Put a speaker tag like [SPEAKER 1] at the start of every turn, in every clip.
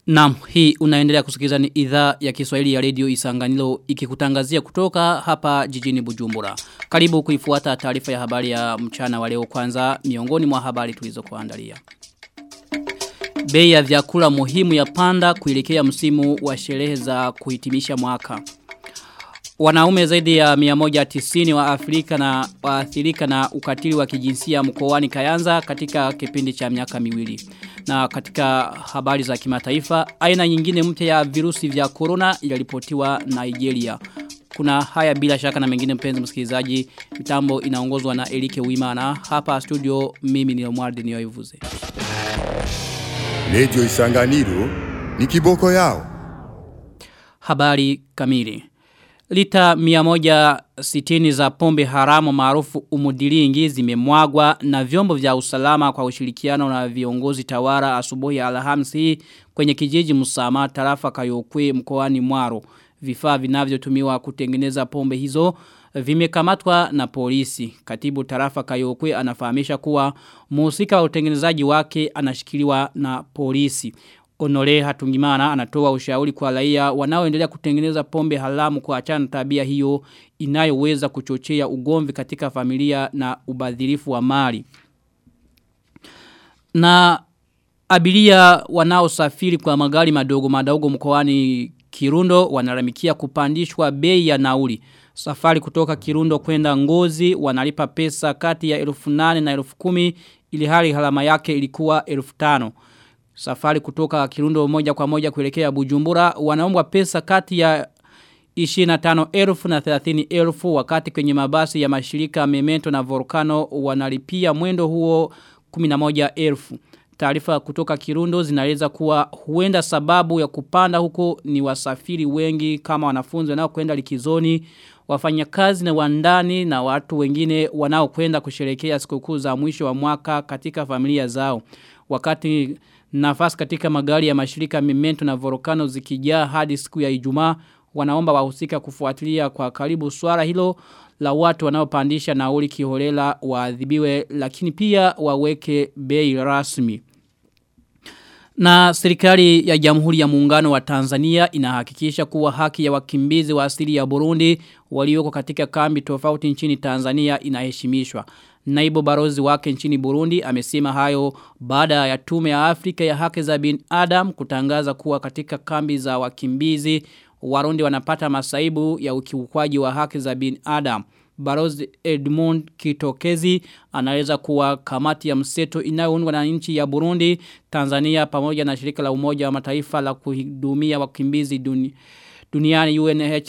[SPEAKER 1] Naam, hii unaendelea kusikiliza ni idhaa ya Kiswahili ya Radio Isanganilo ikikutangazia kutoka hapa jijini Bujumbura. Karibu kuifuata taarifa ya habari ya mchana wa leo kwanza miongoni mwa habari tulizokuandalia. Bei ya vyakula muhimu ya panda kuelekea msimu wa sherehe za kuhitimisha mwaka. Wanaume zaidi ya 190 wa Afrika na waathirika na ukatili wa kijinsia mkoani Kayanza katika kipindi cha miaka miwili. Na katika habari za kimataifa, aina nyingine mpya ya virusi vya corona iliripotiwa Nigeria. Kuna haya bila shaka na mengine mpenzi msikilizaji, mitambo inaongozwa na Elike Wimana. Hapa studio mimi ni Omwardi Nioivuze.
[SPEAKER 2] Radio Isanganiro ni kiboko yao.
[SPEAKER 1] Habari kamili. Lita 160 za pombe haramu maarufu umudilingi zimemwagwa na vyombo vya usalama kwa ushirikiano na viongozi tawara asubuhi ya Alhamisi kwenye kijiji Musama tarafa Kayokwe mkoani Mwaro. Vifaa vinavyotumiwa kutengeneza pombe hizo vimekamatwa na polisi. Katibu tarafa Kayokwe anafahamisha kuwa mhusika wa utengenezaji wake anashikiliwa na polisi. Onore Hatungimana anatoa ushauri kwa raia wanaoendelea kutengeneza pombe haramu kwa achana tabia hiyo inayoweza kuchochea ugomvi katika familia na ubadhirifu wa mali. Na abiria wanaosafiri kwa magari madogo madogo mkoani Kirundo wanaramikia kupandishwa bei ya nauli. Safari kutoka Kirundo kwenda Ngozi wanalipa pesa kati ya elfu nane na elfu kumi ili hali halama yake ilikuwa elfu tano. Safari kutoka Kirundo moja kwa moja kuelekea Bujumbura wanaombwa pesa kati ya 25,000 na 30,000 wakati kwenye mabasi ya mashirika Memento na Volcano wanalipia mwendo huo 11,000. Taarifa kutoka Kirundo zinaeleza kuwa huenda sababu ya kupanda huko ni wasafiri wengi kama wanafunzi wanaokwenda likizoni, wafanyakazi na wandani na watu wengine wanaokwenda kusherehekea sikukuu za mwisho wa mwaka katika familia zao. Wakati nafasi katika magari ya mashirika Memento na Volcano zikijaa hadi siku ya Ijumaa wanaomba wahusika kufuatilia kwa karibu swala hilo la watu wanaopandisha nauli kiholela waadhibiwe lakini pia waweke bei rasmi. Na serikali ya Jamhuri ya Muungano wa Tanzania inahakikisha kuwa haki ya wakimbizi wa asili ya Burundi walioko katika kambi tofauti nchini Tanzania inaheshimishwa. Naibu barozi wake nchini Burundi amesema hayo baada ya tume ya Afrika ya haki za bin Adam kutangaza kuwa katika kambi za wakimbizi Warundi wanapata masaibu ya ukiukwaji wa haki za bin Adam. Barozi Edmund Kitokezi anaeleza kuwa kamati ya mseto inayoundwa na nchi ya Burundi, Tanzania pamoja na shirika la umoja wa mataifa la kuhudumia wakimbizi duni, duniani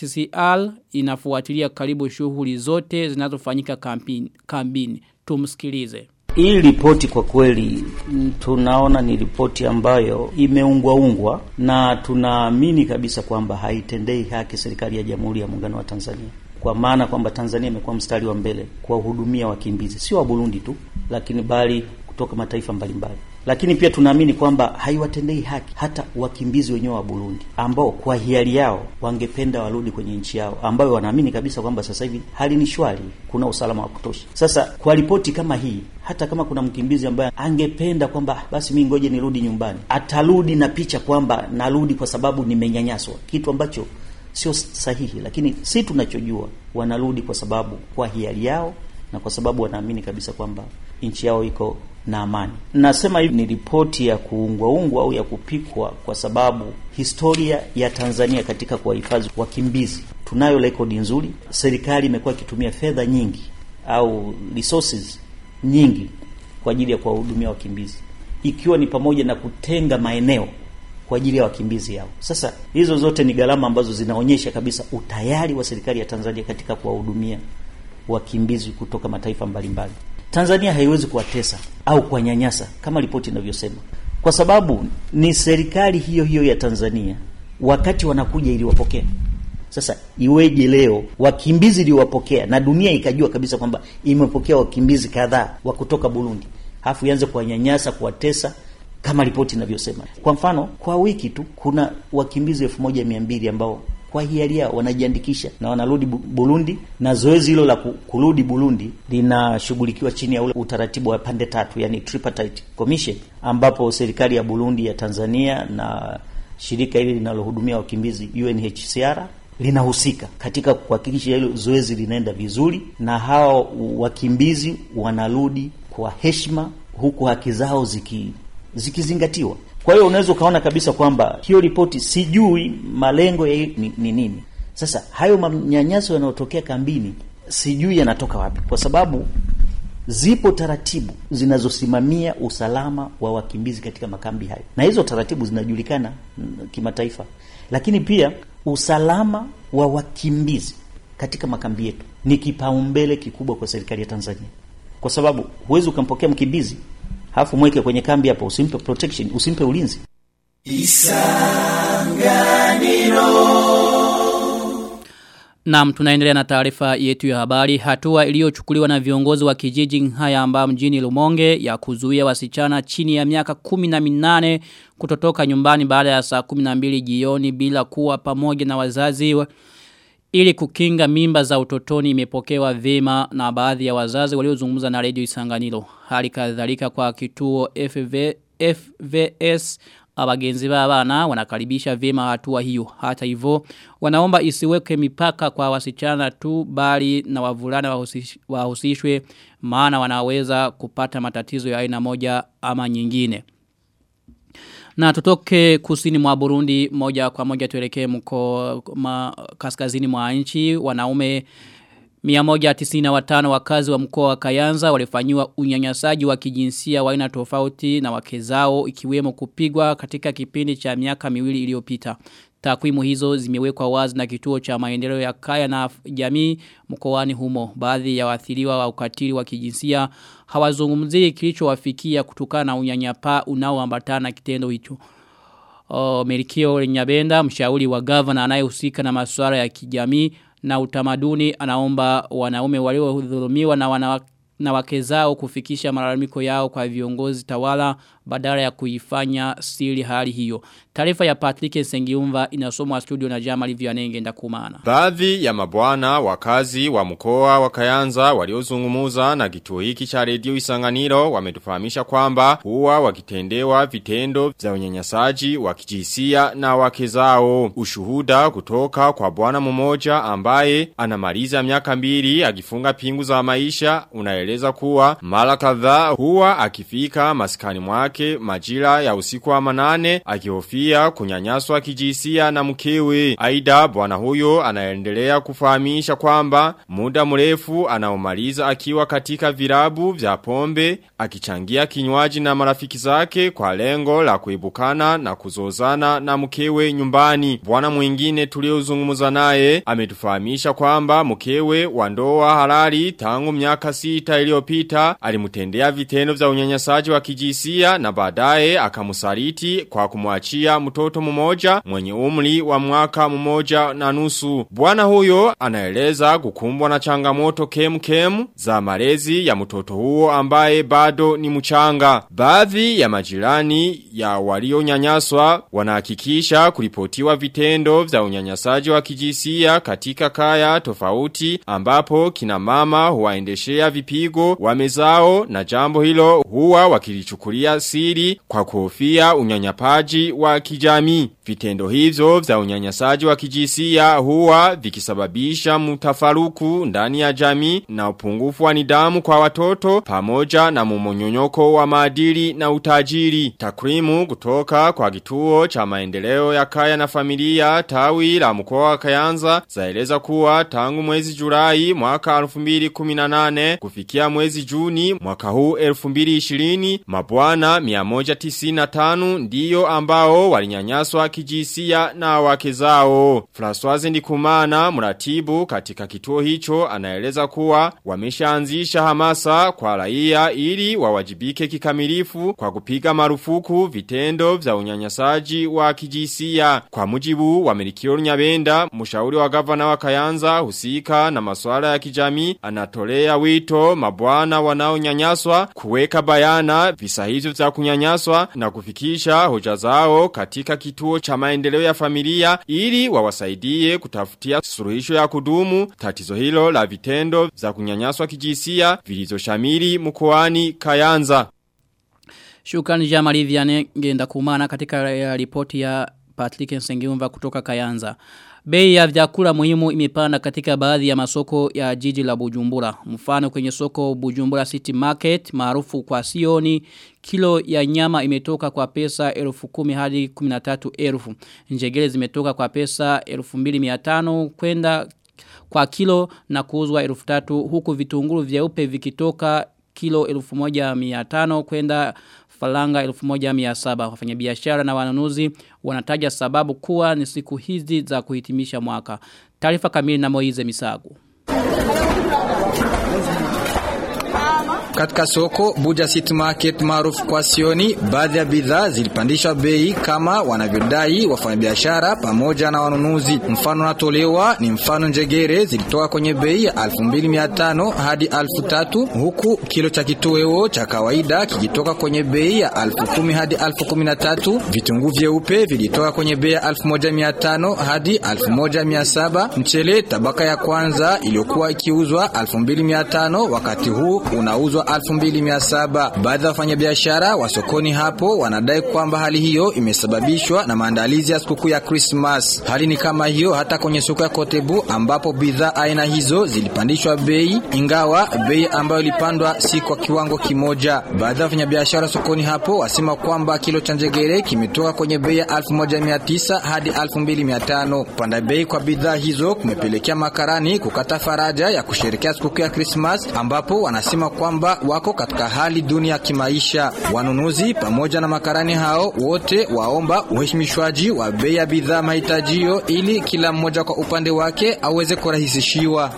[SPEAKER 1] UNHCR inafuatilia karibu shughuli zote zinazofanyika kambini. kambini. Tumsikilize.
[SPEAKER 3] Hii ripoti kwa kweli tunaona ni ripoti ambayo imeungwa ungwa na tunaamini kabisa kwamba haitendei haki serikali ya Jamhuri ya Muungano wa Tanzania kwa maana kwamba Tanzania imekuwa mstari wa mbele kuwahudumia wakimbizi sio wa Burundi tu, lakini bali kutoka mataifa mbalimbali. Lakini pia tunaamini kwamba haiwatendei haki hata wakimbizi wenyewe wa Burundi ambao kwa hiari yao wangependa warudi kwenye nchi yao, ambayo wanaamini kabisa kwamba sasa hivi hali ni shwari, kuna usalama wa kutosha. Sasa kwa ripoti kama hii, hata kama kuna mkimbizi ambaye angependa kwamba basi mimi ngoje nirudi nyumbani, atarudi na picha kwamba narudi kwa sababu nimenyanyaswa, kitu ambacho sio sahihi, lakini si tunachojua wanarudi kwa sababu kwa hiari yao na kwa sababu wanaamini kabisa kwamba nchi yao iko na amani. Nasema hivi ni ripoti ya kuungwaungwa au ya kupikwa kwa sababu historia ya Tanzania katika kuwahifadhi wakimbizi, tunayo rekodi nzuri. Serikali imekuwa ikitumia fedha nyingi au resources nyingi kwa ajili ya kuwahudumia wakimbizi, ikiwa ni pamoja na kutenga maeneo kwa ajili ya wakimbizi hao. Sasa hizo zote ni gharama ambazo zinaonyesha kabisa utayari wa serikali ya Tanzania katika kuwahudumia wakimbizi kutoka mataifa mbalimbali. Tanzania haiwezi kuwatesa au kuwanyanyasa kama ripoti inavyosema, kwa sababu ni serikali hiyo hiyo ya Tanzania wakati wanakuja iliwapokea. Sasa iweje leo wakimbizi iliwapokea na dunia ikajua kabisa kwamba imepokea wakimbizi kadhaa wa kutoka Burundi, halafu ianze kuwanyanyasa, kuwatesa kama ripoti inavyosema. Kwa mfano, kwa wiki tu kuna wakimbizi elfu moja mia mbili ambao kwa hiari yao wanajiandikisha na wanarudi Burundi, na zoezi hilo la kurudi Burundi linashughulikiwa chini ya ule utaratibu wa pande tatu, yani tripartite commission, ambapo serikali ya Burundi, ya Tanzania na shirika hili linalohudumia wakimbizi UNHCR linahusika katika kuhakikisha hilo zoezi linaenda vizuri na hao wakimbizi wanarudi kwa heshima huku haki zao ziki zikizingatiwa. Kwa hiyo unaweza ukaona kabisa kwamba hiyo ripoti, sijui malengo ya ni, ni nini. Sasa hayo manyanyaso yanayotokea kambini sijui yanatoka wapi, kwa sababu zipo taratibu zinazosimamia usalama wa wakimbizi katika makambi hayo, na hizo taratibu zinajulikana kimataifa. Lakini pia usalama wa wakimbizi katika makambi yetu ni kipaumbele kikubwa kwa serikali ya Tanzania, kwa sababu huwezi ukampokea mkimbizi halafu mweke kwenye kambi hapo, usimpe protection, usimpe ulinzi.
[SPEAKER 1] Naam tunaendelea na taarifa yetu ya habari. Hatua iliyochukuliwa na viongozi wa kijiji haya ambao mjini Lumonge ya kuzuia wasichana chini ya miaka 18 kutotoka nyumbani baada ya saa 12 jioni bila kuwa pamoja na wazazi wa ili kukinga mimba za utotoni imepokewa vema na baadhi ya wazazi waliozungumza na Radio Isanganiro. Hali kadhalika kwa kituo FV, FVS abagenzi b'abana wanakaribisha vema hatua hiyo. Hata hivyo wanaomba isiweke mipaka kwa wasichana tu bali na wavulana wahusish, wahusishwe maana wanaweza kupata matatizo ya aina moja ama nyingine. Na tutoke kusini mwa Burundi moja kwa moja tuelekee mko ma, kaskazini mwa nchi wanaume 195 wakazi wa mkoa wa Kayanza walifanywa unyanyasaji wa kijinsia wa aina tofauti na wake zao ikiwemo kupigwa katika kipindi cha miaka miwili iliyopita. Takwimu hizo zimewekwa wazi na kituo cha maendeleo ya kaya na jamii mkoani humo. Baadhi ya waathiriwa wa ukatili wa kijinsia hawazungumzii kilichowafikia kutokana na unyanyapaa unaoambatana na kitendo hicho. O, Merikio Nyabenda, mshauri wa gavana anayehusika na masuala ya kijamii na utamaduni anaomba wanaume waliodhulumiwa na wanawake na wake zao kufikisha malalamiko yao kwa viongozi tawala badala ya kuifanya siri hali hiyo. Taarifa ya Patrick Sengiumva inasomwa studio na Jamali Vianenge ndakumana.
[SPEAKER 4] Baadhi ya mabwana wakazi wa mkoa wa Kayanza waliozungumuza na kituo hiki cha redio Isanganiro wametufahamisha kwamba huwa wakitendewa vitendo vya unyanyasaji wa kijinsia na wake zao. Ushuhuda kutoka kwa bwana mmoja ambaye anamaliza miaka mbili akifunga pingu za maisha unaeleza kuwa mara kadhaa huwa akifika maskani mwake majira ya usiku wa manane akihofia kunyanyaswa kijinsia na mkewe. Aida bwana huyo anaendelea kufahamisha kwamba muda mrefu anaomaliza akiwa katika virabu vya pombe akichangia kinywaji na marafiki zake kwa lengo la kuibukana na kuzozana na mkewe nyumbani. Bwana mwingine tuliozungumza naye ametufahamisha kwamba mkewe wa ndoa halali tangu miaka sita iliyopita alimtendea vitendo vya unyanyasaji wa kijinsia na baadaye akamusaliti kwa kumwachia mtoto mmoja mwenye umri wa mwaka mmoja na nusu. Bwana huyo anaeleza kukumbwa na changamoto kem kem za malezi ya mtoto huo ambaye bado ni mchanga. Baadhi ya majirani ya walionyanyaswa wanahakikisha kuripotiwa vitendo vya unyanyasaji wa kijinsia katika kaya tofauti ambapo kina mama huwaendeshea vipigo wamezao na jambo hilo huwa wakilichukulia siri kwa kuhofia unyanyapaji wa kijamii. Vitendo hivyo vya unyanyasaji wa kijinsia huwa vikisababisha mtafaruku ndani ya jamii na upungufu wa nidhamu kwa watoto pamoja na mumonyonyoko wa maadili na utajiri. Takwimu kutoka kwa kituo cha maendeleo ya kaya na familia tawi la mkoa wa Kayanza zaeleza kuwa tangu mwezi Julai mwaka 2018 kufikia mwezi Juni mwaka huu 2020 mabwana 195 ndiyo ambao walinyanyaswa kijinsia na wake zao. Françoise Ndikumana mratibu katika kituo hicho anaeleza kuwa wameshaanzisha hamasa kwa raia ili wawajibike kikamilifu kwa kupiga marufuku vitendo vya unyanyasaji wa kijinsia. Kwa mujibu wa Merikio Nyabenda, mshauri wa gavana wa Kayanza husika na masuala ya kijamii anatolea wito mabwana wanaonyanyaswa kuweka bayana visa hivyo vya kunyanyaswa na kufikisha hoja zao katika kituo cha maendeleo ya familia ili wawasaidie kutafutia suluhisho ya kudumu tatizo hilo la vitendo vya kunyanyaswa kijinsia vilizoshamiri mkoani Kayanza.
[SPEAKER 1] Shukrani Jamali Vianney ngenda kumana katika ripoti ya Patrick Nsengiumva kutoka Kayanza. Bei ya vyakula muhimu imepanda katika baadhi ya masoko ya jiji la Bujumbura. Mfano kwenye soko Bujumbura City Market maarufu kwa Sioni kilo ya nyama imetoka kwa pesa 10,000 hadi 13,000. Njegele zimetoka kwa pesa 2,500 kwenda kwa kilo na kuuzwa 3,000 huku vitunguru vyeupe vikitoka kilo 1,500 kwenda falanga 1700 wafanyabiashara na wanunuzi wanataja sababu kuwa ni siku hizi za kuhitimisha mwaka taarifa kamili na Moize Misago
[SPEAKER 5] Katika soko Buja City Market maarufu kwa Sioni, baadhi ya bidhaa zilipandishwa bei kama wanavyodai wafanyabiashara pamoja na wanunuzi. Mfano natolewa ni mfano njegere zilitoka kwenye bei ya 2500 hadi 3000 huku kilo cha kitoweo cha kawaida kikitoka kwenye bei ya 10000 hadi 13000. Vitunguu vyeupe vilitoka kwenye bei ya 1500 hadi 1700. Mchele tabaka ya kwanza iliyokuwa ikiuzwa 2500 wakati huu unauzwa 2700. Baadhi ya wafanyabiashara wa sokoni hapo wanadai kwamba hali hiyo imesababishwa na maandalizi ya sikukuu ya Christmas. Hali ni kama hiyo hata kwenye soko ya Kotebu ambapo bidhaa aina hizo zilipandishwa bei, ingawa bei ambayo ilipandwa si kwa kiwango kimoja. Baadhi ya wafanyabiashara sokoni hapo wasema kwamba kilo cha njegere kimetoka kwenye bei ya 1900 hadi 2500. Kupanda bei kwa bidhaa hizo kumepelekea makarani kukata faraja ya kusherehekea sikukuu ya Christmas ambapo wanasema kwamba wako katika hali duni ya kimaisha. Wanunuzi pamoja na makarani hao wote waomba uheshimishwaji wa bei ya bidhaa mahitajio ili kila mmoja kwa upande wake aweze kurahisishiwa.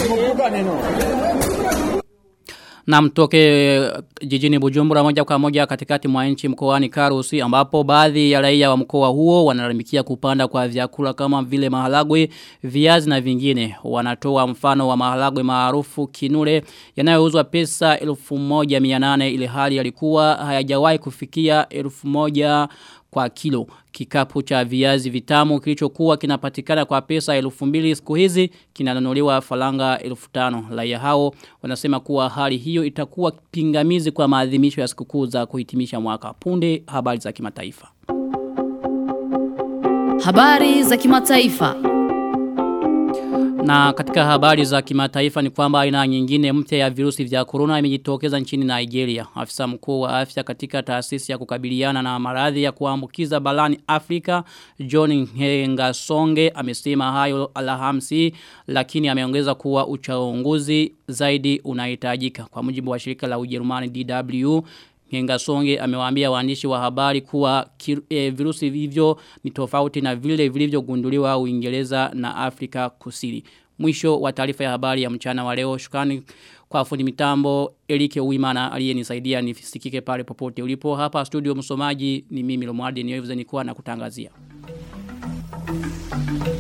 [SPEAKER 1] na mtoke jijini Bujumbura moja kwa moja katikati mwa nchi mkoani Karusi ambapo baadhi ya raia wa mkoa huo wanalalamikia kupanda kwa vyakula kama vile maharagwe, viazi na vingine. Wanatoa mfano wa maharagwe maarufu kinure yanayouzwa pesa 1800 ili hali yalikuwa hayajawahi kufikia 1000 kwa kilo. Kikapu cha viazi vitamu kilichokuwa kinapatikana kwa pesa 2000 siku hizi kinanunuliwa falanga 1500. Raia hao wanasema kuwa hali hiyo itakuwa pingamizi kwa maadhimisho ya sikukuu za kuhitimisha mwaka. Punde habari za kimataifa.
[SPEAKER 6] Habari za kimataifa.
[SPEAKER 1] Na katika habari za kimataifa ni kwamba aina nyingine mpya ya virusi vya corona imejitokeza nchini Nigeria. Afisa mkuu wa afya katika taasisi ya kukabiliana na maradhi ya kuambukiza balani Afrika, John Ngasonge amesema hayo Alhamisi lakini ameongeza kuwa uchunguzi zaidi unahitajika. Kwa mujibu wa shirika la Ujerumani DW Ngengasonge amewaambia waandishi wa habari kuwa e, virusi hivyo ni tofauti na vile vilivyogunduliwa Uingereza na Afrika Kusini. Mwisho wa taarifa ya habari ya mchana wa leo. Shukrani kwa fundi mitambo Elike Uimana aliyenisaidia nifisikike pale popote ulipo. Hapa studio msomaji ni mimi Lomwardi niweze nikuwa na kutangazia.